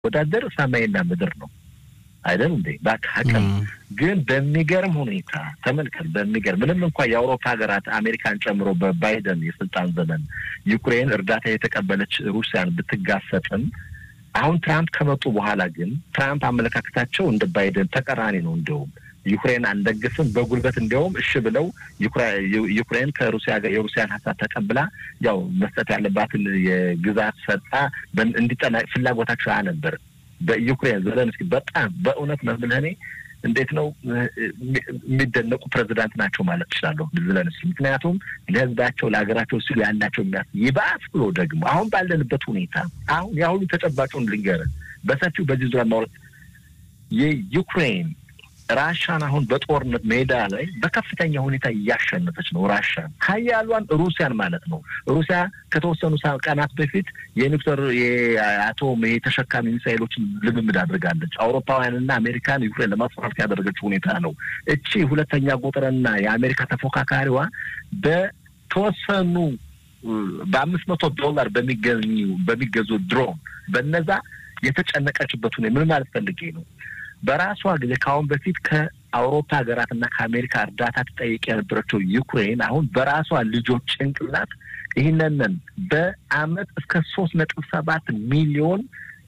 ወዳደር ሰማይና ምድር ነው አይደል እንዴ? በአቅም ግን በሚገርም ሁኔታ ተመልከት። በሚገርም ምንም እንኳ የአውሮፓ ሀገራት አሜሪካን ጨምሮ በባይደን የስልጣን ዘመን ዩክሬን እርዳታ የተቀበለች ሩሲያን ብትጋፈጥም አሁን ትራምፕ ከመጡ በኋላ ግን ትራምፕ አመለካከታቸው እንደ ባይደን ተቀራኒ ነው። እንዲሁም ዩክሬን አንደግፍም በጉልበት እንዲያውም እሺ ብለው ዩክሬን ከሩሲያ ጋር የሩሲያን ሀሳብ ተቀብላ ያው መስጠት ያለባትን የግዛት ሰጣ እንዲጠና ፍላጎታቸው ነበር። በዩክሬን ዘለንስኪ በጣም በእውነት መምልህ እኔ እንዴት ነው የሚደነቁ ፕሬዚዳንት ናቸው ማለት እችላለሁ ዘለንስኪ። ምክንያቱም ለሕዝባቸው ለሀገራቸው ሲሉ ያላቸው የሚያስ ይባስ ብሎ ደግሞ አሁን ባለንበት ሁኔታ አሁን ያሁኑ ተጨባጩን ልንገርህ በሰፊው በዚህ ዙሪያ ማውረት የዩክሬን ራሻን አሁን በጦርነት ሜዳ ላይ በከፍተኛ ሁኔታ እያሸነፈች ነው። ራሻን ሀያሏን ሩሲያን ማለት ነው። ሩሲያ ከተወሰኑ ቀናት በፊት የኒውክሌር የአቶም የተሸካሚ ሚሳይሎችን ልምምድ አድርጋለች። አውሮፓውያንና አሜሪካን ዩክሬን ለማስፈራራት ያደረገችው ሁኔታ ነው። እቺ ሁለተኛ ቁጥርና የአሜሪካ ተፎካካሪዋ በተወሰኑ በአምስት መቶ ዶላር በሚገኙ በሚገዙ ድሮን በነዛ የተጨነቀችበት ሁኔ ምን ማለት ፈልጌ ነው በራሷ ጊዜ ከአሁን በፊት ከአውሮፓ ሀገራትና ከአሜሪካ እርዳታ ትጠይቅ የነበረችው ዩክሬን አሁን በራሷ ልጆች ጭንቅላት ይህንንን በአመት እስከ ሶስት ነጥብ ሰባት ሚሊዮን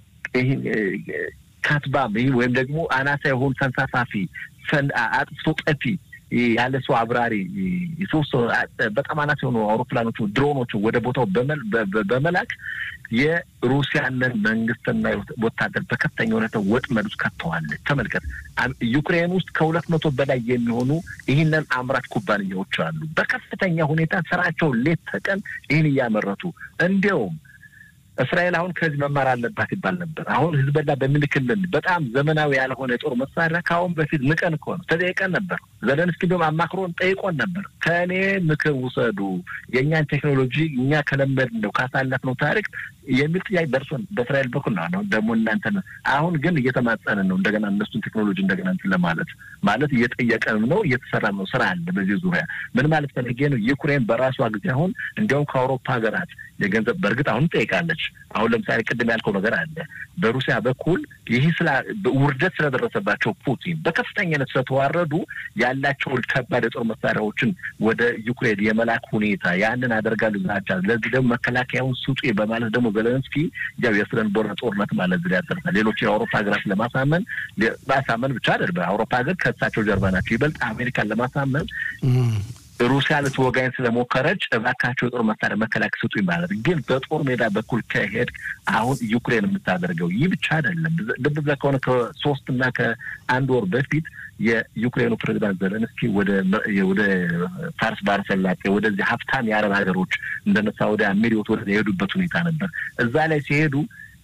ካትባም ይህ ወይም ደግሞ አናሳ የሆኑ ተንሳፋፊ አጥፍቶ ጠፊ ያለ ሰው አብራሪ ሶስት በጣም አናሳ የሆኑ አውሮፕላኖቹ ድሮኖቹ ወደ ቦታው በመላክ የሩሲያንን መንግስትና ወታደር በከፍተኛ ሁኔታ ወጥመድ ውስጥ ከተዋለች። ተመልከት፣ ዩክሬን ውስጥ ከሁለት መቶ በላይ የሚሆኑ ይህንን አምራች ኩባንያዎች አሉ። በከፍተኛ ሁኔታ ስራቸው ሌት ተቀን ይህን እያመረቱ እንዲያውም እስራኤል አሁን ከዚህ መማር አለባት ይባል ነበር። አሁን ህዝበላ በሚልክልን በጣም ዘመናዊ ያልሆነ የጦር መሳሪያ ከአሁን በፊት ንቀን እኮ ነው ተጠይቀን ነበር። ዘለንስኪ ቢሆን አማክሮን ጠይቆን ነበር። ከእኔ ምክር ውሰዱ፣ የእኛን ቴክኖሎጂ እኛ ከለመድነው ካሳለፍነው ታሪክ የሚል ጥያቄ ደርሶን በእስራኤል በኩል ነው። ደግሞ እናንተ አሁን ግን እየተማጸንን ነው እንደገና እነሱን ቴክኖሎጂ እንደገና እንትን ለማለት ማለት እየጠየቀንም ነው እየተሰራ ነው ስራ አለ በዚህ ዙሪያ ምን ማለት ፈልጌ ነው። ዩክሬን በራሷ ጊዜ አሁን እንዲያውም ከአውሮፓ ሀገራት የገንዘብ በእርግጥ አሁን ጠይቃለች። አሁን ለምሳሌ ቅድም ያልከው ነገር አለ በሩሲያ በኩል ይህ ስላ ውርደት ስለደረሰባቸው ፑቲን በከፍተኛነት ስለተዋረዱ ያላቸውን ከባድ የጦር መሳሪያዎችን ወደ ዩክሬን የመላክ ሁኔታ ያንን አደርጋሉ ዛቻ ለዚህ ደግሞ መከላከያውን ስጡ በማለት ደግሞ ዘለንስኪ ያው የስነ ልቦና ጦርነት ማለት ዝ ያደርጋል። ሌሎች የአውሮፓ ሀገራት ለማሳመን ማሳመን ብቻ አይደል በአውሮፓ ሀገር ከእሳቸው ጀርባ ናቸው። ይበልጥ አሜሪካን ለማሳመን ሩሲያ ልትወጋኝ ስለሞከረች እባካቸው የጦር መሳሪያ መከላከል ስጡኝ ማለት ግን በጦር ሜዳ በኩል ከሄድ አሁን ዩክሬን የምታደርገው ይህ ብቻ አይደለም። ልብ ብለህ ከሆነ ከሶስት እና ከአንድ ወር በፊት የዩክሬኑ ፕሬዚዳንት ዘለንስኪ ወደ ወደ ፋርስ ባህረ ሰላጤ ወደዚህ ሀብታም የአረብ ሀገሮች እንደነ ሳውዲ አሚሪዮት ወደ የሄዱበት ሁኔታ ነበር። እዛ ላይ ሲሄዱ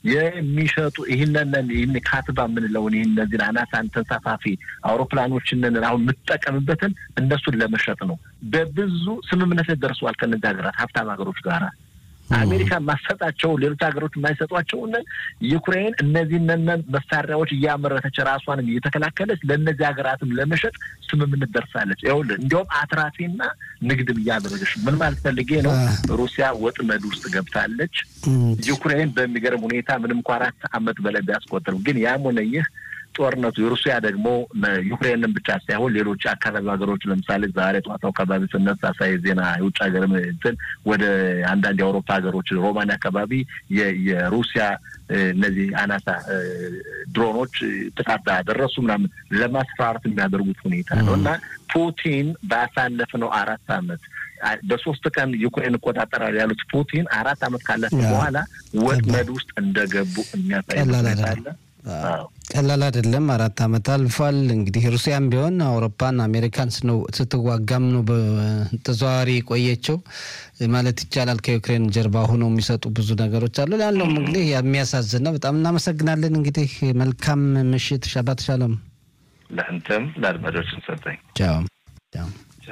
የሚሸጡ ይህንን ይህን ካትባ የምንለውን ይህን እነዚህን አናሳን ተንሳፋፊ አውሮፕላኖችንን አሁን የምትጠቀምበትን እነሱን ለመሸጥ ነው። በብዙ ስምምነት ደርሰዋል ከነዚህ ሀገራት ሀብታም ሀገሮች ጋራ አሜሪካ ማሰጣቸው ሌሎች ሀገሮች የማይሰጧቸውን ዩክሬን እነዚህን መሳሪያዎች እያመረተች ራሷንም እየተከላከለች ለእነዚህ ሀገራትም ለመሸጥ ስምምነት ደርሳለች። ይኸውልህ እንዲያውም አትራፊና ንግድም እያደረገች ምን ማለት ፈልጌ ነው። ሩሲያ ወጥመድ ውስጥ ገብታለች። ዩክሬን በሚገርም ሁኔታ ምንም እንኳ አራት ዓመት በላይ ቢያስቆጥርም ግን ያም ሆነ ይህ ጦርነቱ የሩሲያ ደግሞ ዩክሬንን ብቻ ሳይሆን ሌሎች አካባቢ ሀገሮች ለምሳሌ ዛሬ ጠዋት አካባቢ ስነሳ ሳይ ዜና የውጭ ሀገር እንትን ወደ አንዳንድ የአውሮፓ ሀገሮች ሮማን አካባቢ የሩሲያ እነዚህ አናሳ ድሮኖች ጥቃት ደረሱ ምናምን ለማስፈራራት የሚያደርጉት ሁኔታ ነው እና ፑቲን ባሳለፍነው አራት ዓመት በሶስት ቀን ዩክሬን እቆጣጠራል ያሉት ፑቲን አራት ዓመት ካለፈ በኋላ ወጥመድ ውስጥ እንደገቡ የሚያሳይ ሁኔታ አለ። ቀላል አይደለም። አራት ዓመት አልፏል። እንግዲህ ሩሲያም ቢሆን አውሮፓን አሜሪካን ስትዋጋም ነው በተዘዋዋሪ የቆየችው ማለት ይቻላል። ከዩክሬን ጀርባ ሆነው የሚሰጡ ብዙ ነገሮች አሉ። ያለውም እንግዲህ የሚያሳዝን ነው። በጣም እናመሰግናለን። እንግዲህ መልካም ምሽት። ሻባት ሻሎም ለአንተም ለአድማጮችን ሰጠኝ። ቻው ቻው።